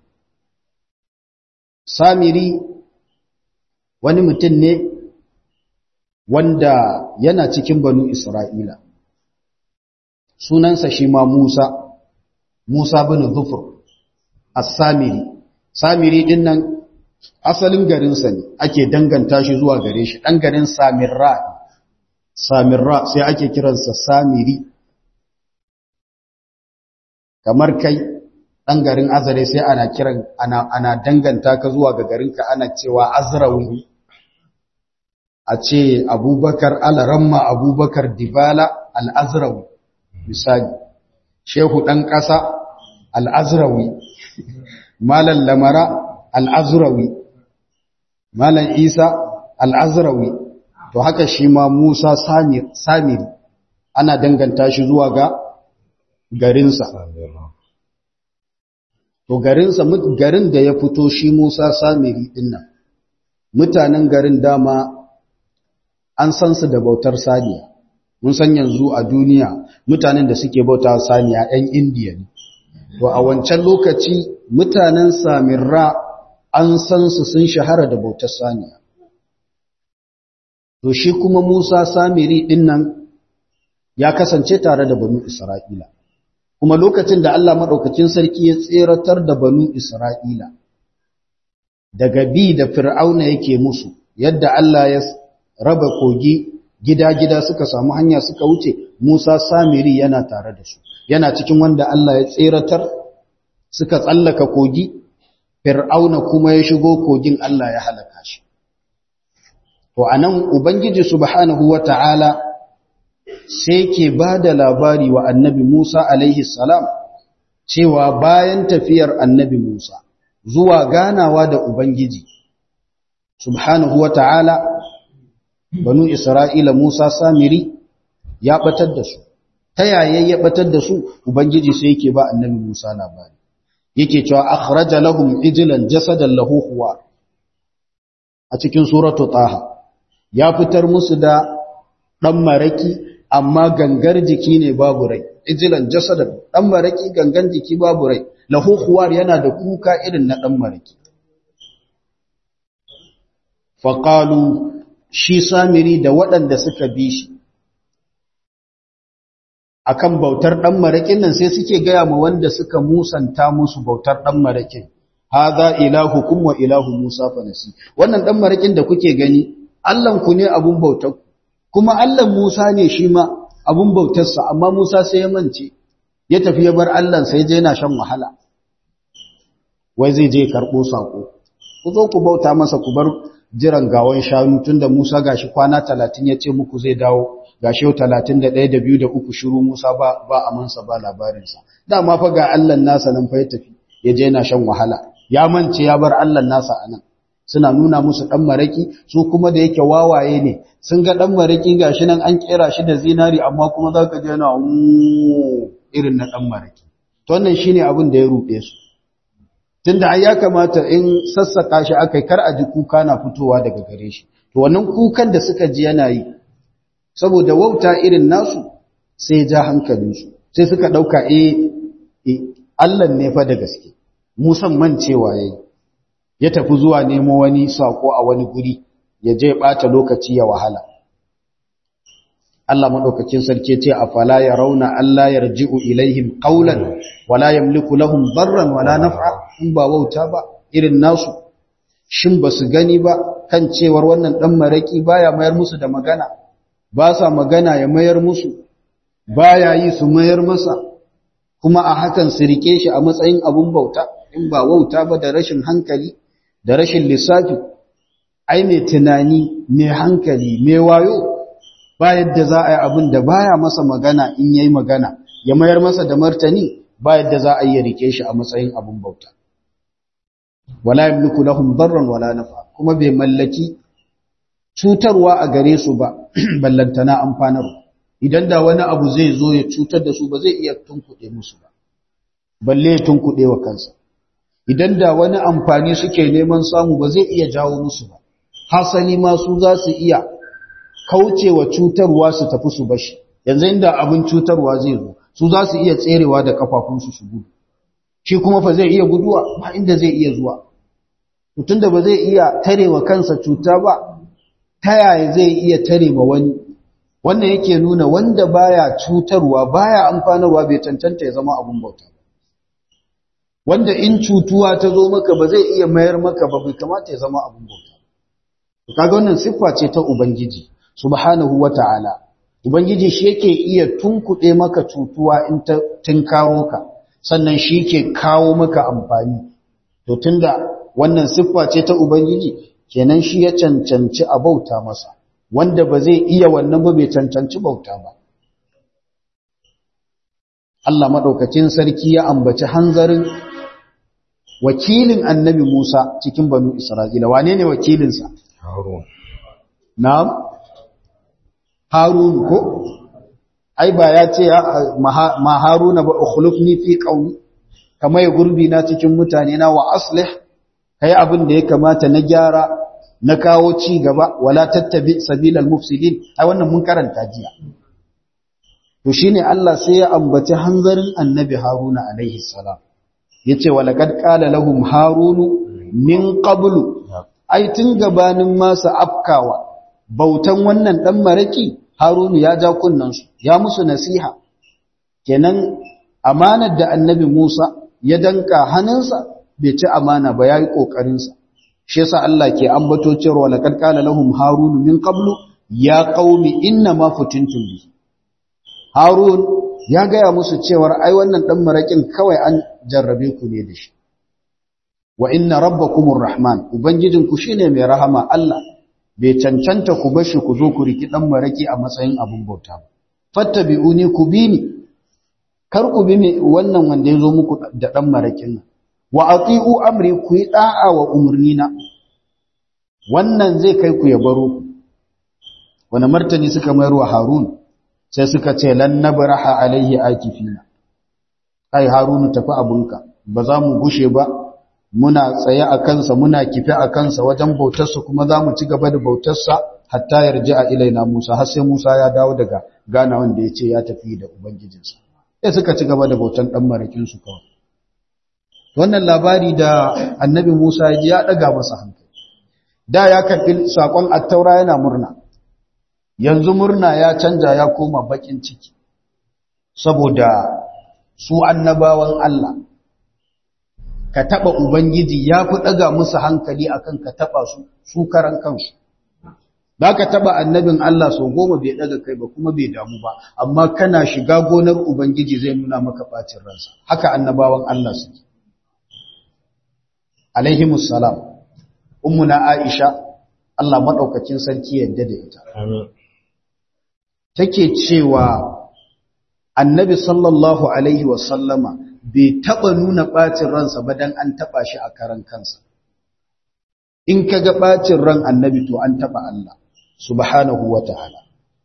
samiri wani mutum ne wanda yana cikin banu Isra'ila. Sunansa shi ma Musa, Musa bin Zufur, As-Samiri. Samiri ɗin nan asalin garinsa ne, ake danganta shi zuwa gare shi, ɗan garin Samirra, Samirra sai ake kiransa Samiri. Kamar kai, ɗan garin Azare sai ana kiran, ana, ana danganta ka zuwa ga garinka ana cewa Azrawi. a ce abubakar alaramma abubakar dibala al'azrawi misali shehu ɗan ƙasa al'azrawi malan lamara al'azrawi malan isa al'azrawi to haka shi ma musa samiri ana danganta shi zuwa ga garinsa to garinsa garin da ya fito shi musa samiri dinnan mutanen garin dama an san su da bautar saniya mun san yanzu a duniya mutanen da suke bauta saniya 'yan indiya ne to a wancan lokaci mutanen samirra an san su sun shahara da bautar saniya to shi kuma musa samiri din nan ya kasance tare da banu Isra'ila kuma lokacin da Allah madaukakin sarki ya tseratar da banu Isra'ila daga bi da fir'auna yake musu yadda Allah ya raba kogi gida-gida suka samu hanya suka wuce Musa Samiri yana tare da su yana cikin wanda Allah ya tseratar suka tsallaka kogi fir'auna kuma ya shigo kogin Allah ya halaka shi to anan ubangiji subhanahu wata'ala sai ke bada labari wa annabi Musa alaihi salam cewa bayan tafiyar annabi Musa zuwa ganawa da ubangiji subhanahu wata'ala banu Isra'ila Musa Samiri ya batar da su ta yaya ya batar da su ubangiji sai yake ba annabi Musa labari yake cewa akhraja lahum ijlan jasadan lahu huwa a cikin suratu taha ya fitar musu da dan maraki amma gangar jiki ne babu rai ijlan jasadan dan maraki gangan jiki babu rai lahu huwa yana da kuka irin na dan maraki faqalu shi samiri da waɗanda suka bi shi akan bautar ɗan maraƙin nan sai suke gaya ma wanda suka musanta musu bautar ɗan maraƙin haza ilahu kuma ilahu musa fanasi wannan ɗan maraƙin da kuke gani ku ne abun bautar kuma allan musa ne shi ma abun bautarsa amma musa sai ya mance ya tafi ya bar allan sai je yana shan wahala wai zai je karɓo saƙo ku zo ku bauta masa ku bar jiran gawon shanu tunda musa gashi kwana talatin ya ce muku zai dawo gashi yau talatin da ɗaya da biyu da uku shiru Musa ba ba amansa ba labarinsa dama fa ga Allah nasa nan fa ya tafi ya je yana shan wahala ya mance ya bar Allah nasa a nan suna nuna musu ɗan maraki su kuma da yake wawaye ne sun ga ɗan maraki gashi nan an kera shi da zinari amma kuma za ka je yana irin na ɗan maraki to wannan shine abin da ya ruɗe su tunda ai ya kamata in sassaka shi akai kar a ji kuka na fitowa daga gare shi to wannan kukan da suka ji yana yi saboda wauta irin nasu sai ja hankalinsu sai suka ɗauka e Allah ne fa da gaske musamman cewa ya yi ya tafi zuwa nemo wani saƙo a wani guri ya je ɓata lokaci ya wahala Allah maɗaukakin sarki ce a fala ya rauna Allah ya raji'u ilaihim ƙaunan wala yamliku lahum barran wala naf'a in ba wauta ba irin nasu shin ba su gani ba kan cewar wannan ɗan maraƙi baya mayar musu da magana ba sa magana ya mayar musu ba ya yi su mayar masa kuma a hakan su rike shi a matsayin abun bauta in ba wauta ba da rashin hankali da rashin lissafi ai mai tunani mai hankali mai wayo ba yadda za a yi abin da baya masa magana in yayi magana ya mayar masa da martani ba yadda za a yi rike shi a matsayin abun bauta wala yamliku lahum darran wala nafa kuma bai mallaki cutarwa a gare su ba ballantana amfanar idan da wani abu zai zo ya cutar da su ba zai iya tunkuɗe musu ba balle ya tunkuɗe wa kansa idan da wani amfani suke neman samu ba zai iya jawo musu ba hasali ma su za su iya kaucewa cutarwa su tafi su bashi yanzu inda abin cutarwa zai zo su za su iya tserewa da kafafunsu su gudu shi kuma fa zai iya guduwa ba inda zai iya zuwa mutum da ba zai iya tarewa kansa cuta ba ta yaya zai iya tare ma wani wannan yake nuna wanda baya cutarwa baya amfanarwa bai cancanta ya zama abun bauta wanda in cutuwa ta zo maka ba zai iya mayar maka ba bai kamata ya zama abun bauta kaga wannan siffa ce ta ubangiji subhanahu wata'ala ubangiji shi yake iya tunkuɗe maka cutuwa in ta tinkaro ka sannan shi ke kawo maka amfani to tunda wannan siffa ce ta ubangiji kenan shi ya cancanci a bauta masa wanda ba zai iya wannan ba bai cancanci bauta ba Allah madaukakin sarki ya ambaci hanzarin wakilin annabi Musa cikin banu Isra'ila wane ne wakilinsa Harun. na'am Harun ko ai ba ya ce ma Haruna ba ukhlifni fi qaumi kamar gurbi na cikin mutane na wa aslih kai abin da ya kamata na gyara na kawo ci gaba wala tattabi sabilal mufsidin ai wannan mun karanta jiya to shine Allah sai ya ambaci hanzarin annabi Haruna alaihi salam yace walaqad qala lahum harunu min qablu ai tun gabanin masa afkawa bautan wannan dan maraki harunu ya ja kunnansu ya musu nasiha kenan amanar da annabi musa ya danka hannunsa bai ci amana ba ya yi ƙoƙarinsa shi yasa Allah ke ambato cewa laqad qala lahum harun min qablu ya qaumi inna ma futintum bi harun ya gaya musu cewa ai wannan dan marakin kawai an jarrabe ku ne da shi wa inna rabbakumur rahman ubangijinku shine mai rahama Allah bai cancanta ku bashi ku zo ku riki dan maraki a matsayin abun bauta ba fattabi'uni ku bi ni kar ku bi wannan wanda ya zo muku da dan marakin nan wa ati'u amri ku yi da'a wa umurnina wannan zai kai ku ya baro ku wani martani suka mayar wa harun sai suka ce lan nabraha alaihi akifina ai harunu tafi abunka ba za mu gushe ba muna tsaye a kansa muna kife a kansa wajen bautarsa kuma za mu ci gaba da bautarsa hatta yarji a ilaina musa har sai musa ya dawo daga gana wanda ya ce ya tafi da ubangijinsa sai suka ci gaba da bautan dan marakinsu kawai wannan labari da annabi Musa ya ji ya daga masa hankali da ya karbi sakon attaura yana murna yanzu murna ya canja ya koma bakin ciki saboda su annabawan Allah ka taba ubangiji ya fi daga musu hankali akan ka taba su su karan kansu da ka taba annabin Allah sau goma bai daga kai ba kuma bai damu ba amma kana shiga gonar ubangiji zai nuna maka bacin ransa haka annabawan Allah suke alaihimus salam ummuna aisha Allah madaukakin sarki yadda da ita take cewa annabi sallallahu alaihi wasallama bai taba nuna bacin ransa ba dan an taba shi a karan kansa in kaga bacin ran annabi to an taba Allah subhanahu wataala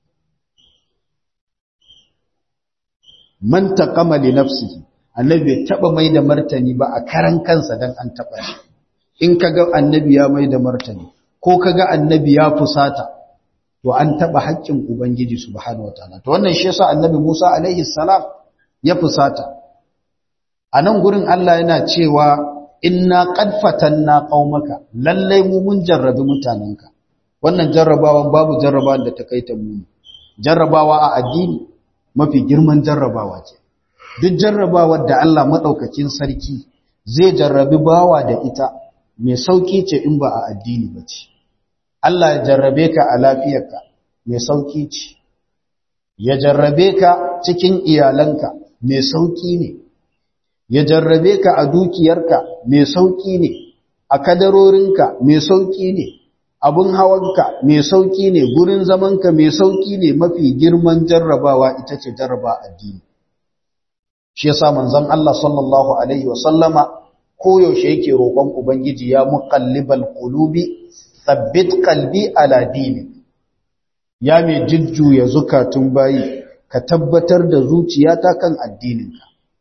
man taqama li nafsihi annabi bai taba mai da martani ba a karan kansa dan an taba shi in kaga annabi ya mai da martani ko kaga annabi ya fusata to an taba haƙƙin ubangiji subhanahu wataala to wannan shi yasa annabi Musa alaihi salam ya fusata anan gurin Allah yana cewa inna qad fatanna qaumaka lallai mu mun jarrabi mutanenka wannan jarrabawan babu jarrabawan da ta kai ta mu jarrabawa a addini mafi girman jarrabawa ce duk jarrabawar da Allah maɗaukakin sarki zai jarrabi bawa da ita mai sauƙi ce in ba a addini ba ce. Allah ya jarrabe ka a lafiyarka mai sauƙi ce, ya jarrabe ka cikin iyalanka mai sauƙi ne, ya jarrabe ka a dukiyarka mai sauƙi ne, a kadarorinka mai sauƙi ne, abin hawanka mai sauƙi ne, gurin zamanka mai sauƙi ne mafi girman jarrabawa ita ce jarraba addini. shi yasa manzon Allah sallallahu alaihi wasallama koyaushe yake roƙon ubangiji ya muqallibal qulubi thabbit qalbi ala dini ya mai jujjuya zukatun bayi ka tabbatar da zuciyata kan addininka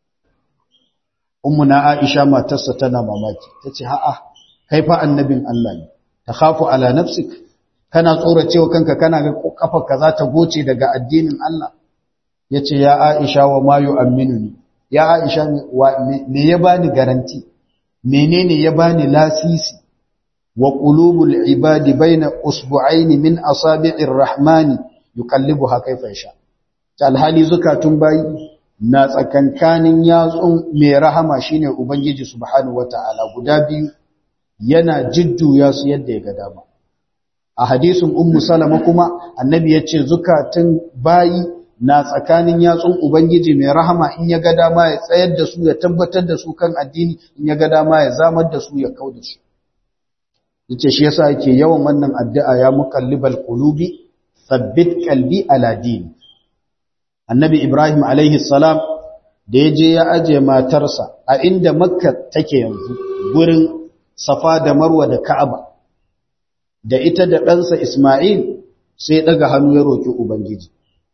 ummuna Aisha matarsa tana mamaki tace a'a kai fa annabin Allah ne takhafu ala nafsik kana tsoracewa kanka kana ga kafarka za ta goce daga addinin Allah yace ya Aisha wa ma yu'minuni ya Aisha me ya bani garanti menene ya bani lasisi wa qulubul ibadi baina usbu'ain min asabi'ir rahmani yuqallibuha kayfa yasha alhali zukatun bayi na tsakankanin yatsun mai rahama shine ubangiji subhanahu wataala guda biyu yana jidduya su yadda ya ga dama a hadisin ummu salama kuma annabi yace zukatun bayi na tsakanin yatsun Ubangiji mai rahama in ya ga dama ya tsayar da su ya tabbatar da su kan addini in ya ga dama ya zamar da su ya kau da su. Yace shi yasa yake yawan wannan addu'a ya muqallibal qulubi thabbit qalbi ala din. Annabi Ibrahim alaihi salam da ya je ya aje matarsa a inda Makka take yanzu gurin Safa da Marwa da Ka'aba da ita da ɗansa Isma'il sai daga hannu ya roki Ubangiji.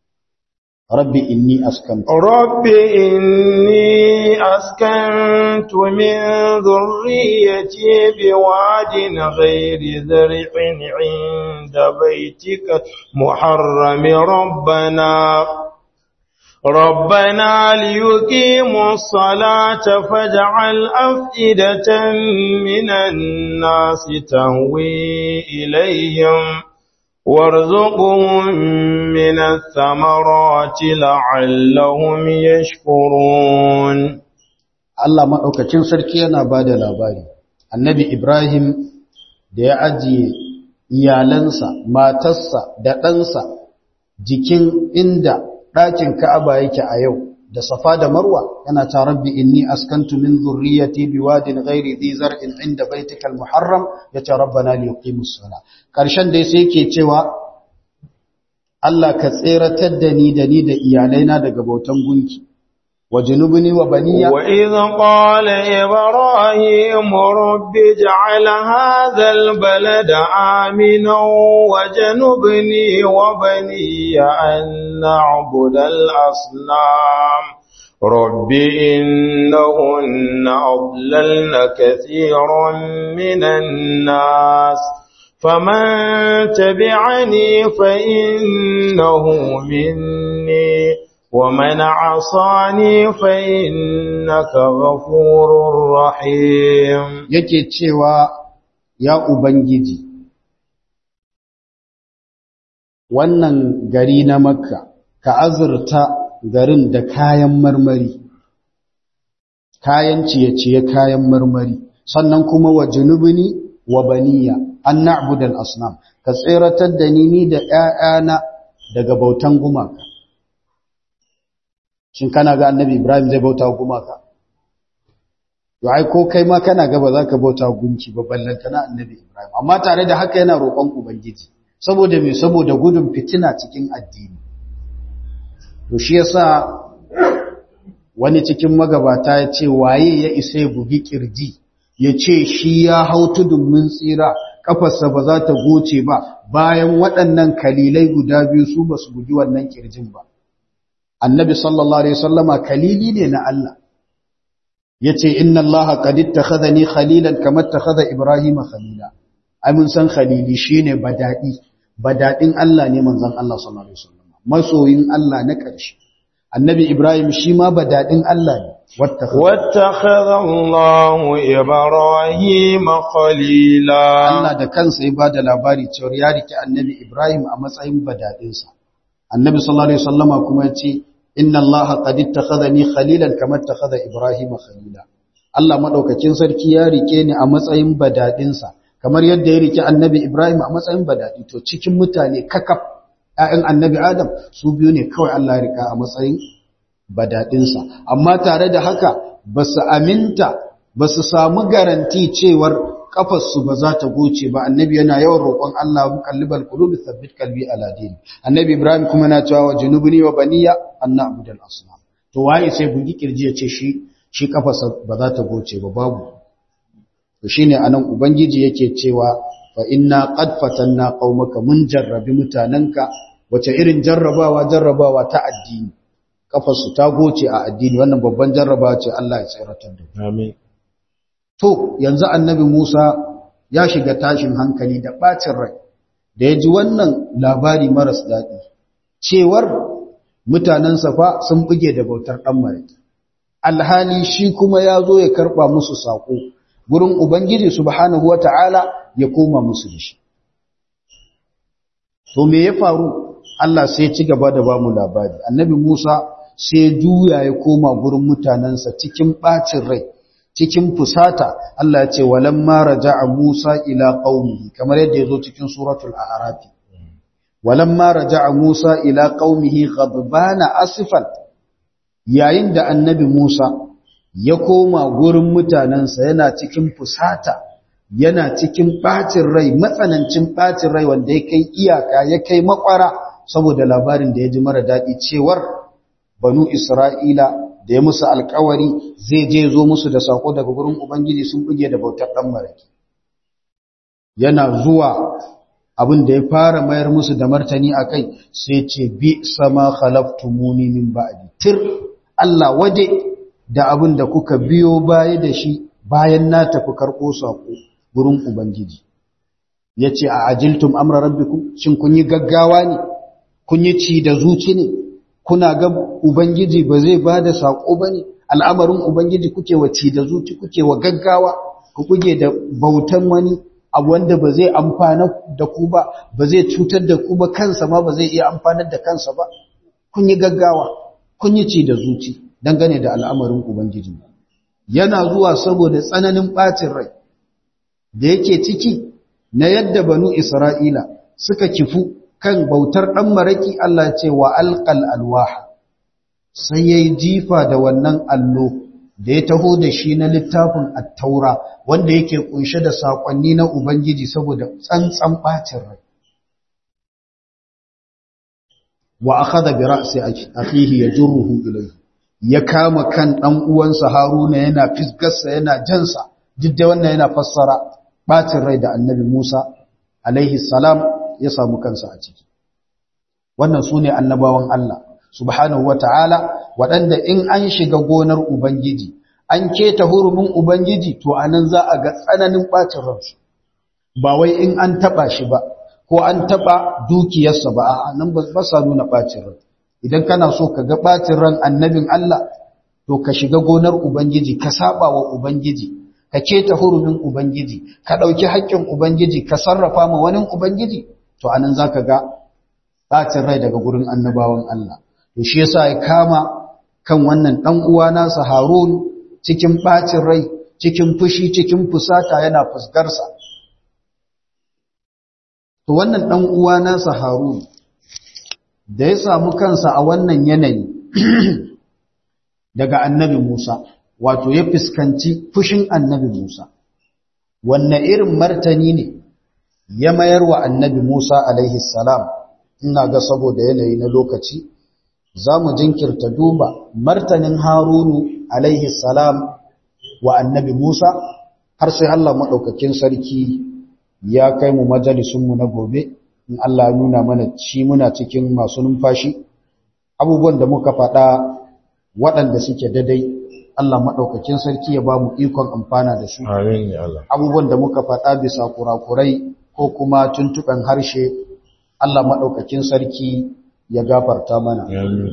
رب إني أسكنت رب إني أسكنت من ذريتي بواد غير ذرع عند بيتك محرم ربنا ربنا ليقيموا الصلاة فاجعل أفئدة من الناس تهوي إليهم وارزقهم من الثمرات لعلهم يشكرون Allah maɗaukacin sarki yana ba da labari annabi Ibrahim da ya ajiye iyalansa matarsa da ɗansa jikin inda ɗakin Ka'aba yake a yau da Safa da Marwa yana ta rabbi inni askantu min zurriyyati biwadin ghairi dhi zar'in inda baitikal muharram yace rabbana li yuqimus sala karshen dai sai yake cewa Allah ka tseratar da ni da ni da iyalaina daga bautan gunki wajnubni wa baniya وإذ قال إبراهيم رب اجعل هذا البلد آمنا وجنبني وبني أن نعبد الأصنام رب إنهن أضللن كثيرا من الناس فمن تبعني فإنه مني ومن عصاني فإنك غفور رحيم yake cewa ya ubangiji wannan gari na makka ka azurta garin da kayan marmari kayan ciye-ciye kayan marmari sannan kuma wa junubini wa baniya an na'budal asnam ka tseratar da ni ni da ƴaƴana daga bautan gumaka shin kana ga annabi ibrahim zai bauta gumaka to ai ko kai ma kana ga ba za ka bauta gunki ba ballantana annabi ibrahim amma tare da haka yana roƙon ubangiji saboda me saboda gudun fitina cikin addini to shi yasa wani cikin magabata ya ce waye ya isa ya bugi kirji ya ce shi ya hau tudun mun tsira kafarsa ba za ta goce ba bayan waɗannan kalilai guda biyu su ba su bugi wannan kirjin ba annabi sallallahu alaihi wasallama kalili ne na Allah yace inna Allah qad ittakhadhani khalilan kama ittakhadha ibrahima khalila ai mun san khalili shine badadi badadin Allah ne manzon Allah sallallahu alaihi wasallama masoyin Allah na ƙarshe annabi ibrahim shi ma badadin Allah ne واتخذ الله إبراهيم خليلا Allah da kansa ya bada labari cewa ya rike annabi ibrahim a matsayin badadinsa annabi sallallahu alaihi wasallama kuma ya ce inna Allah qad ittakhadhani khalilan kama ittakhadha Ibrahim khalila Allah madaukakin sarki ya rike ni a matsayin badadinsa kamar yadda ya rike Annabi Ibrahim a matsayin badadi to cikin mutane kakaf ƴaƴan Annabi Adam su biyu ne kawai Allah ya rika a matsayin badadinsa amma tare da haka basu aminta basu samu garanti cewar kafarsu ba za ta goce ba annabi yana yawan roƙon Allah muqallibal qulubi thabbit qalbi ala din annabi ibrahim kuma na cewa wa junubni wa baniya an na'budal asnam to waye sai bugi kirji ya ce shi shi kafarsa ba za ta goce ba babu to shine anan ubangiji yake cewa fa inna qad fatanna qaumaka mun jarrabi mutananka wace irin jarrabawa jarrabawa ta addini kafarsu ta goce a addini wannan babban jarrabawa ce Allah ya tsiratar da Amin. To, yanzu annabi Musa ya shiga tashin hankali da ɓacin rai, da ya ji wannan labari maras daɗi, cewar mutanen safa sun buge da bautar ɗan mariki. Alhali shi kuma ya zo ya karɓa musu saƙo, gurin Ubangiji subhanahu wa ta'ala ya koma musu da shi. To, me ya faru? Allah sai ci gaba da ba mu labari. Annabi Musa sai juya ya koma gurin mutanensa cikin ɓacin rai. cikin fusata Allah ya ce walamma raja'a Musa ila qaumihi kamar yadda yazo cikin suratul a'raf walamma raja'a Musa ila qaumihi ghadbana asifan yayin da annabi Musa ya koma gurin mutanansa yana cikin fusata yana cikin bacin rai matsanancin bacin rai wanda ya kai iyaka ya kai makwara saboda labarin da ya ji mara dadi cewar banu Isra'ila da ya musu alkawari zai je zo musu da sako daga gurin Ubangiji sun buge da bautar ɗan maraki. Yana zuwa abin da ya fara mayar musu da martani a kai sai ce bi sama khalaftumuni min ba'di tir Allah waje da abin da kuka biyo baya da shi bayan na tafi karɓo sako gurin Ubangiji. Ya ce a ajiltum amra rabbikum shin kun yi gaggawa ne kun yi ci da zuci ne kuna ga Ubangiji ba zai ba da saƙo ba ne, al'amarin Ubangiji kuke wa ci da zuci kuke wa gaggawa, ku kuke da bautan wani abu wanda ba zai amfana da ku ba ba zai cutar da ku ba kansa ma ba zai iya amfanar da kansa ba kun yi gaggawa kun yi ci da zuci dangane da al'amarin ubangiji yana zuwa saboda tsananin bacin rai da yake ciki na yadda banu isra'ila suka kifu kan bautar ɗan maraki Allah ce wa alƙal alwaha sai ya yi jifa da wannan allo da ya taho da shi na littafin attaura wanda yake kunshe da saƙonni na Ubangiji saboda tsantsan ɓacin rai. Wa aka da bira sai akihi ya ruhu ilai, ya kama kan ɗan uwansa Haruna yana fisgarsa yana jansa, duk da wannan yana fassara ɓacin rai da annabi Musa, alaihi salam ya samu kansa a ciki. Wannan su ne annabawan Allah. subhanahu wata'ala waɗanda in an shiga gonar Ubangiji an keta hurumin Ubangiji to anan za a ga tsananin ɓacin ransu ba wai in an taɓa shi ba ko an taɓa dukiyarsa ba a nan ba sa nuna ɓacin ran idan kana so ka ga ɓacin ran annabin Allah to ka shiga gonar Ubangiji ka saba wa Ubangiji ka keta hurumin Ubangiji ka ɗauki haƙƙin Ubangiji ka sarrafa ma wani Ubangiji to anan za ka ga ɓacin rai daga gurin annabawan Allah to shi yasa ya kama kan wannan dan uwa nasa Harun cikin bacin rai cikin fushi cikin fusata yana fusgarsa to wannan dan uwa nasa Harun da ya samu kansa a wannan yanayi daga annabi Musa wato ya fuskanci fushin annabi Musa wanne irin martani ne ya mayar wa annabi Musa alaihi salam ina ga saboda yanayi na lokaci za mu jinkirta duba martanin harunu alaihi salam wa annabi musa har sai allah maɗaukakin sarki ya kai mu majalisunmu na gobe in allah ya nuna mana shi muna cikin masu numfashi abubuwan da muka faɗa waɗanda suke dadai allah maɗaukakin sarki ya ba mu ikon amfana da su abubuwan da muka faɗa bisa kurakurai ko kuma tuntuɓen harshe allah maɗaukakin sarki ya gafarta mana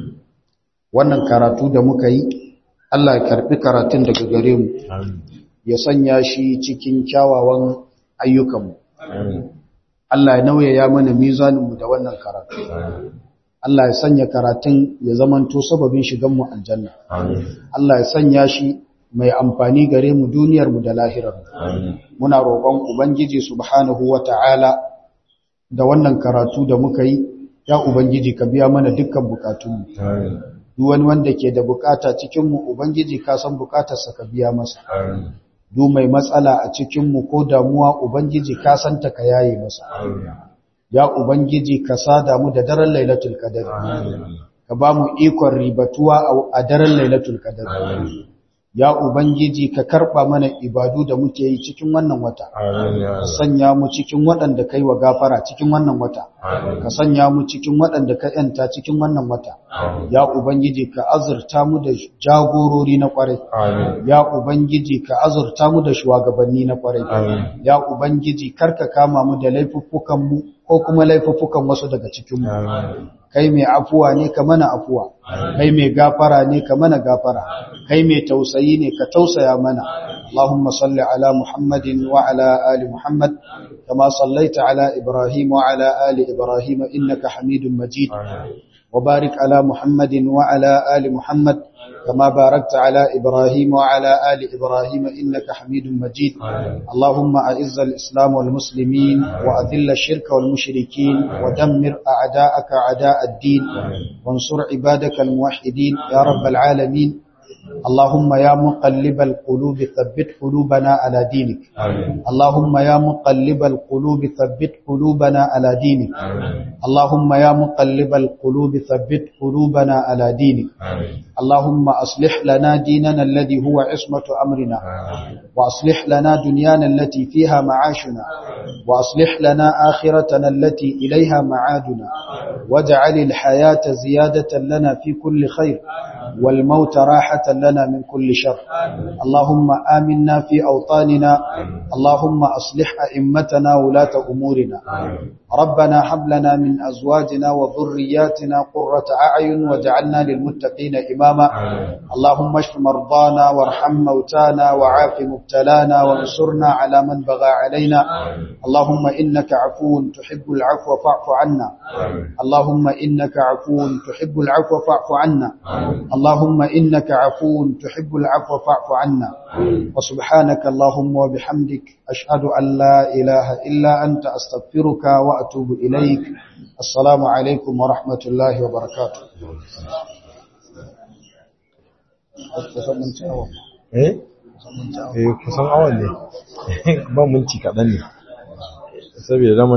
wannan karatu da muka yi Allah ya karbi karatun daga gare mu ya sanya shi cikin kyawawan ayyukanmu Allah ya nauyaya mana mizaninmu da wannan karatu Allah ya sanya karatun ya zamanto sababin shiganmu aljanna Allah ya sanya shi mai amfani gare mu duniyarmu da lahirarmu muna roƙon ubangiji subhanahu wata'ala da wannan karatu da muka yi ya Ubangiji ka biya mana dukkan bukatunmu. Duk wani wanda ke da bukata cikinmu Ubangiji ka san bukatarsa ka biya masa. Duk mai matsala a cikinmu ko damuwa Ubangiji ka san ta ka yaye masa. Ya Ubangiji ka sada mu da daren Lailatul Qadr. Ka ba mu ikon ribatuwa a daren Lailatul Qadr. Ya Ubangiji ka karɓa mana ibadu da muke yi cikin wannan wata, ka sanya mu cikin waɗanda kai wa gafara cikin wannan wata, ka sanya mu cikin waɗanda ka ‘yanta cikin wannan wata, ya Ubangiji ka azurta mu da jagorori na ƙwarai, ya Ubangiji ka azurta mu da shugabanni na ƙwarai, ya Ubangiji karka kama mu da laifuffukanmu ko kuma laifuffukan wasu daga cikinmu. kai mai afuwa ne ka mana afuwa kai mai gafara ne ka mana gafara kai mai tausayi ne ka tausaya mana Allahumma salli ala Muhammadin wa ala ali Muhammad kama sallaita ala Ibrahim wa ala ali Ibrahim innaka Hamidum Majid wa barik ala Muhammadin wa ala ali Muhammad كما باركت على إبراهيم وعلى آل إبراهيم إنك حميد مجيد اللهم أعز الإسلام والمسلمين وأذل الشرك والمشركين ودمر أعداءك أعداء الدين وانصر عبادك الموحدين يا رب العالمين اللهم يا مقلب القلوب ثبت قلوبنا على دينك آمين اللهم يا مقلب القلوب ثبت قلوبنا على دينك آمين اللهم يا مقلب القلوب ثبت قلوبنا على دينك آمين اللهم أصلح لنا ديننا الذي هو عصمة أمرنا آمين وأصلح لنا دنيانا التي فيها معاشنا وأصلح لنا آخرتنا التي إليها معادنا واجعل الحياة زيادة لنا في كل خير والموت راحة لنا من كل شر اللهم آمنا في أوطاننا اللهم أصلح أئمتنا ولاة أمورنا ربنا هب لنا من أزواجنا وذرياتنا قرة أعين واجعلنا للمتقين إماما تماما اللهم اشف مرضانا وارحم موتانا وعاف مبتلانا وانصرنا على من بغى علينا اللهم إنك عفو تحب العفو فاعف عنا اللهم إنك عفو تحب العفو فاعف عنا اللهم إنك عفو تحب العفو فاعف عنا وسبحانك اللهم وبحمدك أشهد أن لا إله إلا أنت أستغفرك وأتوب إليك السلام عليكم ورحمة الله وبركاته eh eh kusan awan ne ban minti kaɗan ne saboda